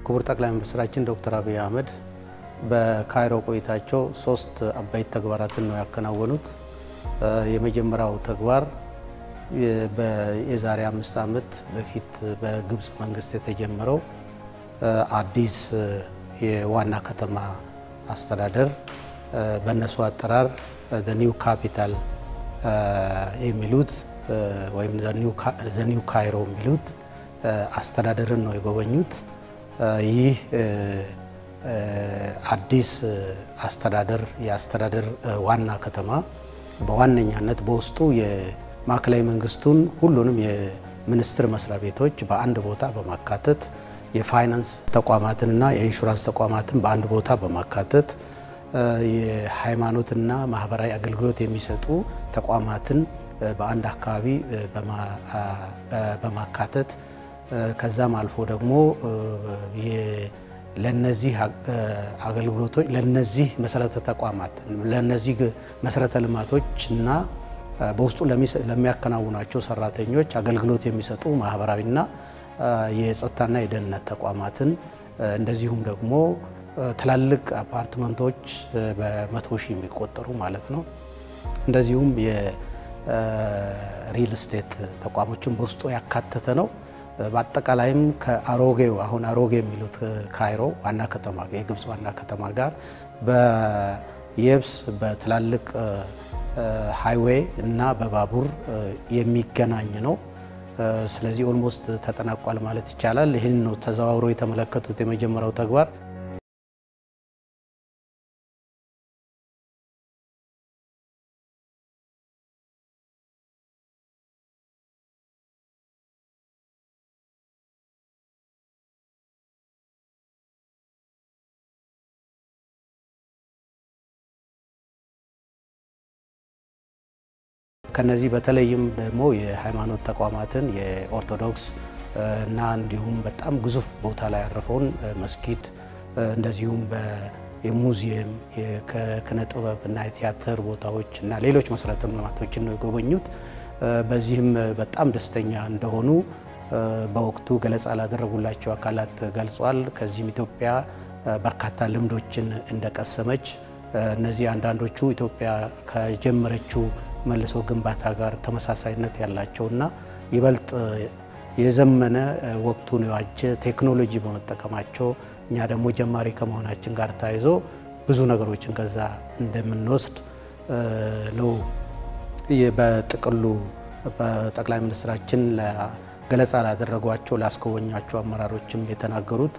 ክቡር ጠቅላይ ሚኒስትራችን ዶክተር አብይ አህመድ በካይሮ ቆይታቸው ሶስት አበይት ተግባራትን ነው ያከናወኑት። የመጀመሪያው ተግባር የዛሬ አምስት ዓመት በፊት በግብፅ መንግስት የተጀመረው አዲስ የዋና ከተማ አስተዳደር በእነሱ አጠራር ኒው ካፒታል የሚሉት ወይም ኒው ካይሮ የሚሉት አስተዳደርን ነው የጎበኙት። ይህ አዲስ አስተዳደር የአስተዳደር ዋና ከተማ በዋነኛነት በውስጡ የማዕከላዊ መንግስቱን ሁሉንም የሚኒስቴር መስሪያ ቤቶች በአንድ ቦታ በማካተት የፋይናንስ ተቋማትንና የኢንሹራንስ ተቋማትን በአንድ ቦታ በማካተት የሃይማኖትና ማህበራዊ አገልግሎት የሚሰጡ ተቋማትን በአንድ አካባቢ በማካተት ከዛም አልፎ ደግሞ ለነዚህ አገልግሎቶች ለነዚህ መሰረተ ተቋማት ለነዚህ መሰረተ ልማቶችና በውስጡ ለሚያከናውኗቸው ሰራተኞች አገልግሎት የሚሰጡ ማህበራዊና የጸጥታና የደህንነት ተቋማትን እንደዚሁም ደግሞ ትላልቅ አፓርትመንቶች በመቶ ሺህ የሚቆጠሩ ማለት ነው። እንደዚሁም የሪል ስቴት ተቋሞችን በውስጡ ያካተተ ነው። በአጠቃላይም ከአሮጌው አሁን አሮጌ የሚሉት ካይሮ ዋና ከተማ የግብፅ ዋና ከተማ ጋር በየብስ በትላልቅ ሃይዌይ እና በባቡር የሚገናኝ ነው። ስለዚህ ኦልሞስት ተጠናቋል ማለት ይቻላል። ይህን ነው ተዘዋውሮ የተመለከቱት የመጀመሪያው ተግባር። ከነዚህ በተለይም ደግሞ የሃይማኖት ተቋማትን የኦርቶዶክስ እና እንዲሁም በጣም ግዙፍ ቦታ ላይ ያረፈውን መስጊድ እንደዚሁም የሙዚየም የኪነ ጥበብ እና የቲያትር ቦታዎች እና ሌሎች መሰረተ ልማቶችን ነው የጎበኙት። በዚህም በጣም ደስተኛ እንደሆኑ በወቅቱ ገለጻ ላደረጉላቸው አካላት ገልጿል። ከዚህም ኢትዮጵያ በርካታ ልምዶችን እንደቀሰመች እነዚህ አንዳንዶቹ ኢትዮጵያ ከጀመረችው መልሶ ግንባታ ጋር ተመሳሳይነት ያላቸውና ይበልጥ የዘመነ ወቅቱን የዋጀ ቴክኖሎጂ በመጠቀማቸው እኛ ደግሞ ጀማሪ ከመሆናችን ጋር ተያይዞ ብዙ ነገሮችን ከዛ እንደምንወስድ ነው በጥቅሉ በጠቅላይ ሚኒስትራችን ገለጻ ላደረጓቸው ላስጎበኟቸው አመራሮችም የተናገሩት።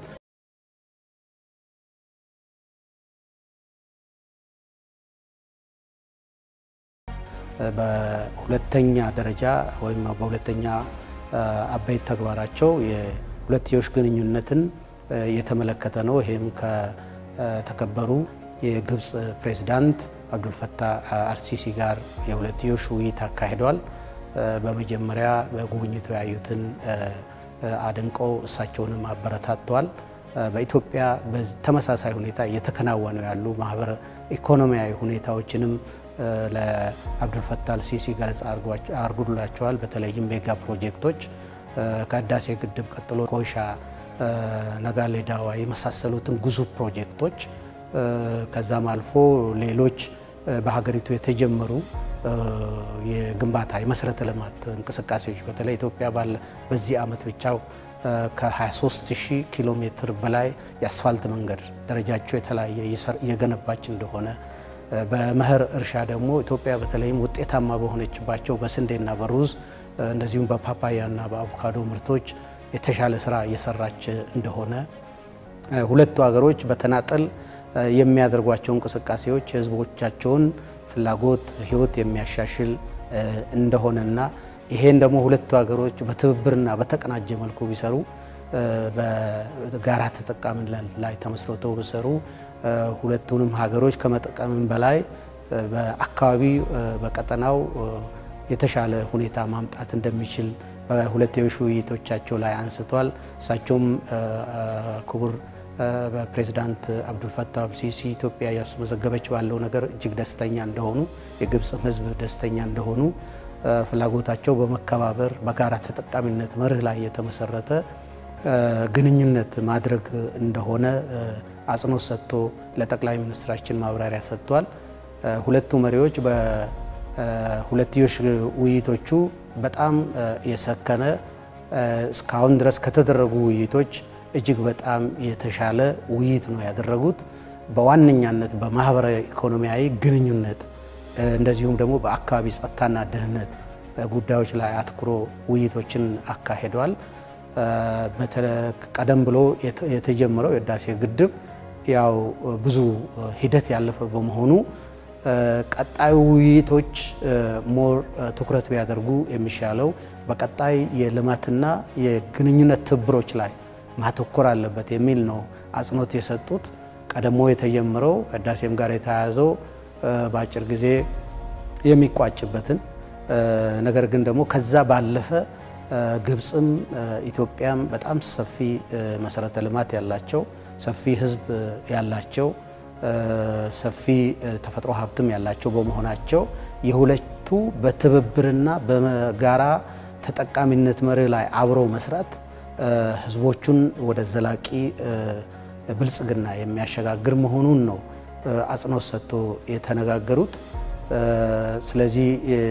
በሁለተኛ ደረጃ ወይም በሁለተኛ አበይት ተግባራቸው የሁለትዮሽ ግንኙነትን የተመለከተ ነው። ይህም ከተከበሩ የግብፅ ፕሬዚዳንት አብዱልፈታህ አልሲሲ ጋር የሁለትዮሽ ውይይት አካሂደዋል። በመጀመሪያ በጉብኝቱ ያዩትን አድንቀው እሳቸውንም አበረታተዋል። በኢትዮጵያ በተመሳሳይ ሁኔታ እየተከናወኑ ያሉ ማህበረ ኢኮኖሚያዊ ሁኔታዎችንም ለአብዱልፈታህ አልሲሲ ገለጻ አድርጎላቸዋል። በተለይም ሜጋ ፕሮጀክቶች ከህዳሴ ግድብ ቀጥሎ ኮይሻ፣ ነጋሌ ዳዋ የመሳሰሉትን ግዙፍ ፕሮጀክቶች ከዛም አልፎ ሌሎች በሀገሪቱ የተጀመሩ የግንባታ የመሰረተ ልማት እንቅስቃሴዎች በተለይ ኢትዮጵያ ባለ በዚህ ዓመት ብቻ ከ23 ሺህ ኪሎ ሜትር በላይ የአስፋልት መንገድ ደረጃቸው የተለያየ እየገነባች እንደሆነ በመኸር እርሻ ደግሞ ኢትዮጵያ በተለይም ውጤታማ በሆነችባቸው በስንዴና በሩዝ እንደዚሁም በፓፓያና በአቮካዶ ምርቶች የተሻለ ስራ እየሰራች እንደሆነ ሁለቱ ሀገሮች በተናጠል የሚያደርጓቸው እንቅስቃሴዎች የህዝቦቻቸውን ፍላጎት ህይወት የሚያሻሽል እንደሆነና ይሄን ደግሞ ሁለቱ ሀገሮች በትብብርና በተቀናጀ መልኩ ቢሰሩ በጋራ ተጠቃሚነት ላይ ተመስርተው ቢሰሩ ሁለቱንም ሀገሮች ከመጠቀምም በላይ በአካባቢ በቀጠናው የተሻለ ሁኔታ ማምጣት እንደሚችል በሁለትዮሽ ውይይቶቻቸው ላይ አንስቷል። እሳቸውም ክቡር በፕሬዚዳንት አብዱልፈታህ አልሲሲ ኢትዮጵያ ያስመዘገበች ባለው ነገር እጅግ ደስተኛ እንደሆኑ፣ የግብፅም ህዝብ ደስተኛ እንደሆኑ ፍላጎታቸው በመከባበር በጋራ ተጠቃሚነት መርህ ላይ የተመሰረተ ግንኙነት ማድረግ እንደሆነ አጽንኦት ሰጥቶ ለጠቅላይ ሚኒስትራችን ማብራሪያ ሰጥቷል። ሁለቱ መሪዎች በሁለትዮሽ ውይይቶቹ በጣም የሰከነ እስካሁን ድረስ ከተደረጉ ውይይቶች እጅግ በጣም የተሻለ ውይይት ነው ያደረጉት። በዋነኛነት በማህበራዊ ኢኮኖሚያዊ ግንኙነት እንደዚሁም ደግሞ በአካባቢ ጸጥታና ደህንነት ጉዳዮች ላይ አትኩሮ ውይይቶችን አካሂደዋል። ቀደም ብሎ የተጀመረው የህዳሴ ግድብ ያው ብዙ ሂደት ያለፈ በመሆኑ ቀጣዩ ውይይቶች ሞር ትኩረት ቢያደርጉ የሚሻለው በቀጣይ የልማትና የግንኙነት ትብብሮች ላይ ማተኮር አለበት የሚል ነው አጽንኦት የሰጡት። ቀደሞ የተጀመረው ህዳሴም ጋር የተያያዘው በአጭር ጊዜ የሚቋጭበትን ነገር ግን ደግሞ ከዛ ባለፈ ግብፅም ኢትዮጵያም በጣም ሰፊ መሰረተ ልማት ያላቸው ሰፊ ህዝብ ያላቸው ሰፊ ተፈጥሮ ሀብትም ያላቸው በመሆናቸው የሁለቱ በትብብርና በጋራ ተጠቃሚነት መርህ ላይ አብረው መስራት ህዝቦቹን ወደ ዘላቂ ብልጽግና የሚያሸጋግር መሆኑን ነው አጽንኦት ሰጥቶ የተነጋገሩት። ስለዚህ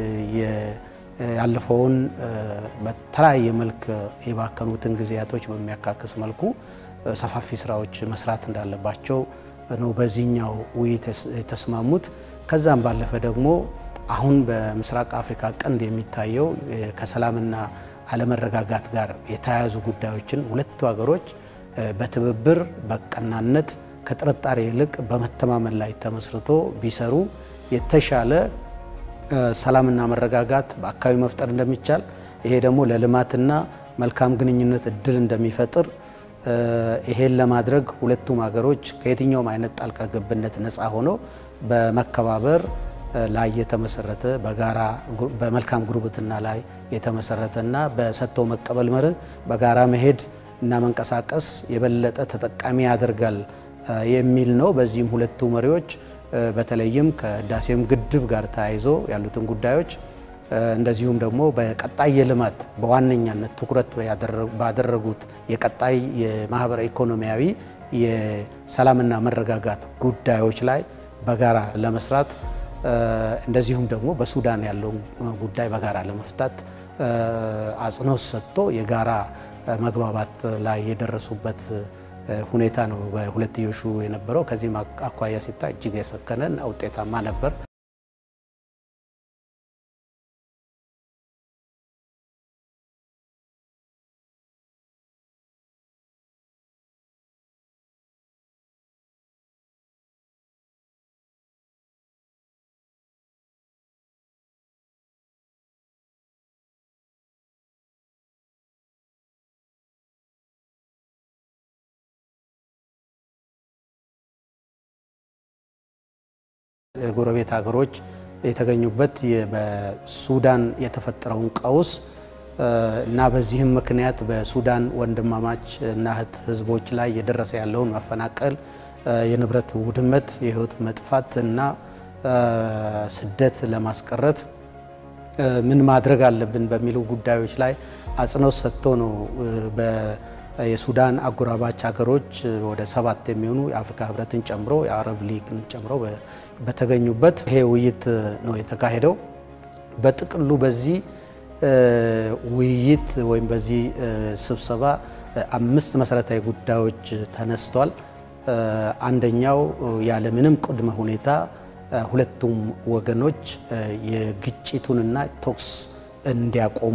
ያለፈውን በተለያየ መልክ የባከኑትን ጊዜያቶች በሚያካክስ መልኩ ሰፋፊ ስራዎች መስራት እንዳለባቸው ነው በዚህኛው ውይይት የተስማሙት። ከዛም ባለፈ ደግሞ አሁን በምስራቅ አፍሪካ ቀንድ የሚታየው ከሰላምና አለመረጋጋት ጋር የተያያዙ ጉዳዮችን ሁለቱ ሀገሮች በትብብር በቀናነት ከጥርጣሬ ይልቅ በመተማመን ላይ ተመስርቶ ቢሰሩ የተሻለ ሰላምና መረጋጋት በአካባቢ መፍጠር እንደሚቻል ይሄ ደግሞ ለልማትና መልካም ግንኙነት እድል እንደሚፈጥር ይሄን ለማድረግ ሁለቱም ሀገሮች ከየትኛውም አይነት ጣልቃ ገብነት ነፃ ሆነው በመከባበር ላይ የተመሰረተ በጋራ በመልካም ጉርብትና ላይ የተመሰረተና በሰጥቶ መቀበል መርህ በጋራ መሄድ እና መንቀሳቀስ የበለጠ ተጠቃሚ ያደርጋል የሚል ነው። በዚህም ሁለቱ መሪዎች በተለይም ከህዳሴም ግድብ ጋር ተያይዞ ያሉትን ጉዳዮች እንደዚሁም ደግሞ በቀጣይ የልማት በዋነኛነት ትኩረት ባደረጉት የቀጣይ የማህበራዊ ኢኮኖሚያዊ የሰላምና መረጋጋት ጉዳዮች ላይ በጋራ ለመስራት እንደዚሁም ደግሞ በሱዳን ያለውን ጉዳይ በጋራ ለመፍታት አጽንኦት ሰጥቶ የጋራ መግባባት ላይ የደረሱበት ሁኔታ ነው በሁለትዮሹ የነበረው። ከዚህም አኳያ ሲታይ እጅግ የሰከነ እና ውጤታማ ነበር። የጎረቤት ሀገሮች የተገኙበት በሱዳን የተፈጠረውን ቀውስ እና በዚህም ምክንያት በሱዳን ወንድማማች እና እህት ህዝቦች ላይ የደረሰ ያለውን መፈናቀል፣ የንብረት ውድመት፣ የህይወት መጥፋት እና ስደት ለማስቀረት ምን ማድረግ አለብን በሚሉ ጉዳዮች ላይ አጽንኦት ሰጥቶ ነው የሱዳን አጎራባች ሀገሮች ወደ ሰባት የሚሆኑ የአፍሪካ ህብረትን ጨምሮ የአረብ ሊግን ጨምሮ በተገኙበት ይሄ ውይይት ነው የተካሄደው። በጥቅሉ በዚህ ውይይት ወይም በዚህ ስብሰባ አምስት መሰረታዊ ጉዳዮች ተነስቷል። አንደኛው ያለምንም ቅድመ ሁኔታ ሁለቱም ወገኖች የግጭቱንና ተኩስ እንዲያቆሙ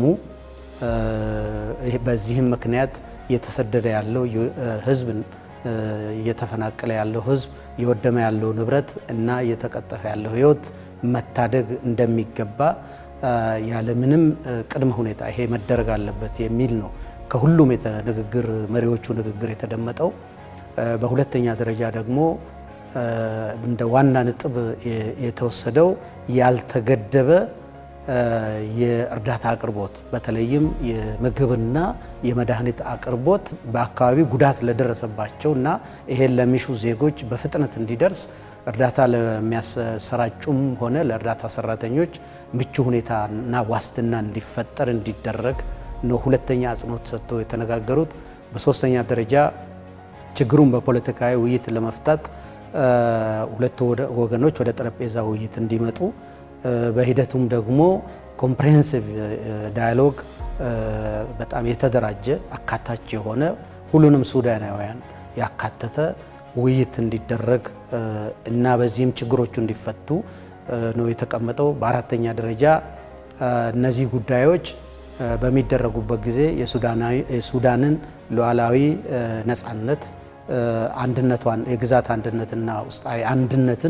በዚህም ምክንያት እየተሰደደ ያለው ህዝብ እየተፈናቀለ ያለው ህዝብ እየወደመ ያለው ንብረት እና እየተቀጠፈ ያለው ህይወት መታደግ እንደሚገባ ያለምንም ቅድመ ሁኔታ ይሄ መደረግ አለበት የሚል ነው ከሁሉም ንግግር መሪዎቹ ንግግር የተደመጠው። በሁለተኛ ደረጃ ደግሞ እንደ ዋና ነጥብ የተወሰደው ያልተገደበ የእርዳታ አቅርቦት በተለይም የምግብና የመድኃኒት አቅርቦት በአካባቢው ጉዳት ለደረሰባቸው እና ይሄን ለሚሹ ዜጎች በፍጥነት እንዲደርስ እርዳታ ለሚያሰራጩም ሆነ ለእርዳታ ሰራተኞች ምቹ ሁኔታና ዋስትና እንዲፈጠር እንዲደረግ ነው ሁለተኛ አጽንኦት ሰጥቶ የተነጋገሩት። በሶስተኛ ደረጃ ችግሩን በፖለቲካዊ ውይይት ለመፍታት ሁለቱ ወገኖች ወደ ጠረጴዛ ውይይት እንዲመጡ በሂደቱም ደግሞ ኮምፕሬሄንሲቭ ዳያሎግ በጣም የተደራጀ አካታች የሆነ ሁሉንም ሱዳናውያን ያካተተ ውይይት እንዲደረግ እና በዚህም ችግሮቹ እንዲፈቱ ነው የተቀመጠው። በአራተኛ ደረጃ እነዚህ ጉዳዮች በሚደረጉበት ጊዜ የሱዳንን ሉዓላዊ ነፃነት፣ አንድነቷን፣ የግዛት አንድነትና ውስጣዊ አንድነትን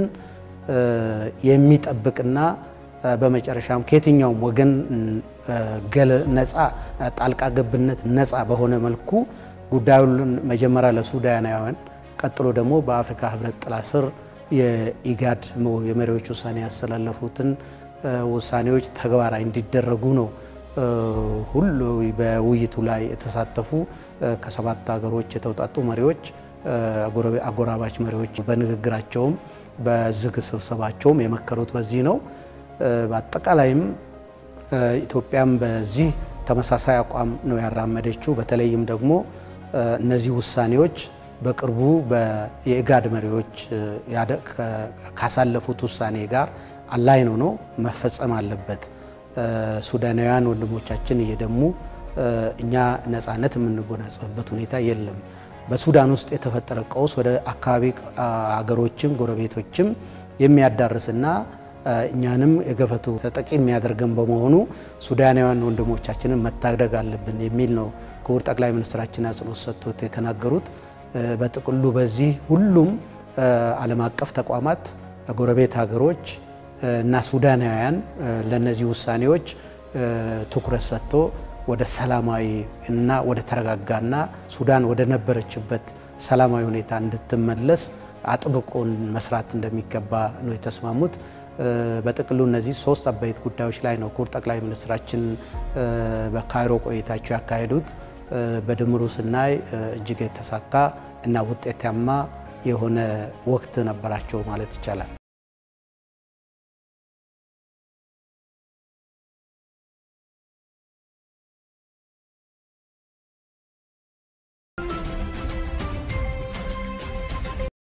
የሚጠብቅና በመጨረሻም ከየትኛውም ወገን ነፃ ጣልቃ ገብነት ነፃ በሆነ መልኩ ጉዳዩን መጀመሪያ ለሱዳናውያን ቀጥሎ ደግሞ በአፍሪካ ሕብረት ጥላ ስር የኢጋድ የመሪዎች ውሳኔ ያስተላለፉትን ውሳኔዎች ተግባራዊ እንዲደረጉ ነው። ሁሉ በውይይቱ ላይ የተሳተፉ ከሰባት ሀገሮች የተውጣጡ መሪዎች፣ አጎራባች መሪዎች በንግግራቸውም በዝግ ስብሰባቸውም የመከሩት በዚህ ነው። በአጠቃላይም ኢትዮጵያም በዚህ ተመሳሳይ አቋም ነው ያራመደችው። በተለይም ደግሞ እነዚህ ውሳኔዎች በቅርቡ የኢጋድ መሪዎች ካሳለፉት ውሳኔ ጋር አላይን ሆኖ መፈጸም አለበት። ሱዳናውያን ወንድሞቻችን እየደሙ እኛ ነፃነት የምንጎናጸፍበት ሁኔታ የለም። በሱዳን ውስጥ የተፈጠረ ቀውስ ወደ አካባቢ አገሮችም ጎረቤቶችም የሚያዳርስና እኛንም የገፈቱ ተጠቂ የሚያደርገን በመሆኑ ሱዳናውያን ወንድሞቻችንን መታደግ አለብን የሚል ነው ክቡር ጠቅላይ ሚኒስትራችን አጽንኦት ሰጥቶት የተናገሩት። በጥቅሉ በዚህ ሁሉም ዓለም አቀፍ ተቋማት፣ ጎረቤት ሀገሮች እና ሱዳናውያን ለእነዚህ ውሳኔዎች ትኩረት ሰጥቶ ወደ ሰላማዊ እና ወደ ተረጋጋና ሱዳን ወደ ነበረችበት ሰላማዊ ሁኔታ እንድትመለስ አጥብቆን መስራት እንደሚገባ ነው የተስማሙት። በጥቅሉ እነዚህ ሶስት አበይት ጉዳዮች ላይ ነው ክቡር ጠቅላይ ሚኒስትራችን በካይሮ ቆይታቸው ያካሄዱት። በድምሩ ስናይ እጅግ የተሳካ እና ውጤታማ የሆነ ወቅት ነበራቸው ማለት ይቻላል።